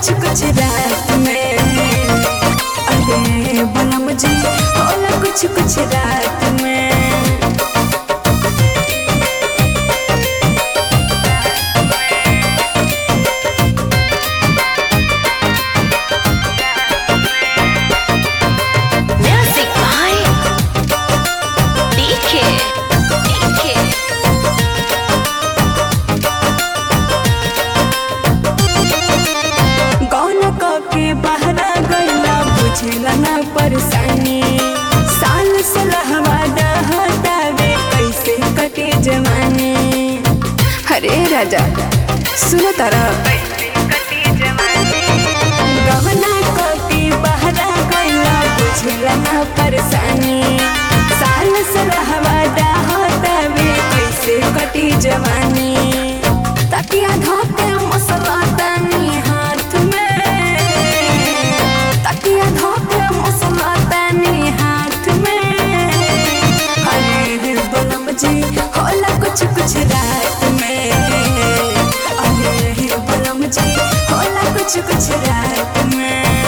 कुछ कुछ रात में अरे बलम जी होला कुछ कुछ रात में Music by DK. DK. कौन के बहरा गईला बुझेला ना परेशानी साल सलहवा डहतावे कैसे कटे जवानी अरे राजा सुनो तारा गहना कटी बहरा गईला बुझेला ना परेशानी साल सलहवा डहतावे कैसे कटी जवानी तकिया धोके मसला तनी हाथ में तकिया धोके मसला तनी हाथ में अरे बलम जी होला कुछ कुछ रात में अरे बलम जी होला कुछ कुछ रात में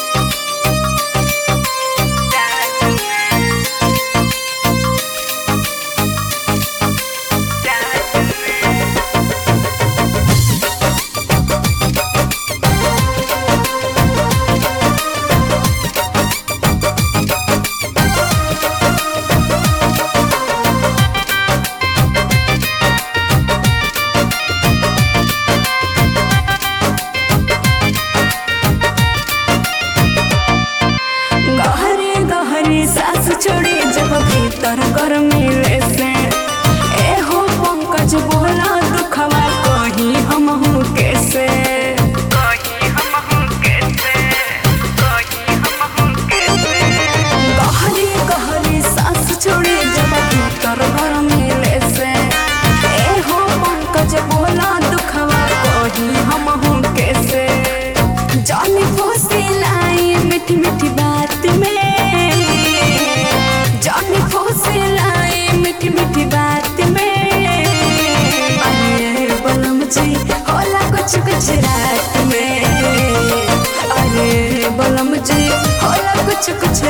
गहरे गहरे सास छोड़ी जब भीतर कर मिले से ए हो पंकज बोला दुखवा कही हम हूँ कैसे गहरे गहरे सास छोड़ी जब भीतर कर मिले से ए हो पंकज बोला दुखवा कही हम हूँ कैसे जाने फूसी लाई मीठी मीठी बात में जाने फूसी लाई मीठी मीठी बात में अरे बलम जी होला कुछ कुछ रात में अरे बलम जी होला कुछ कुछ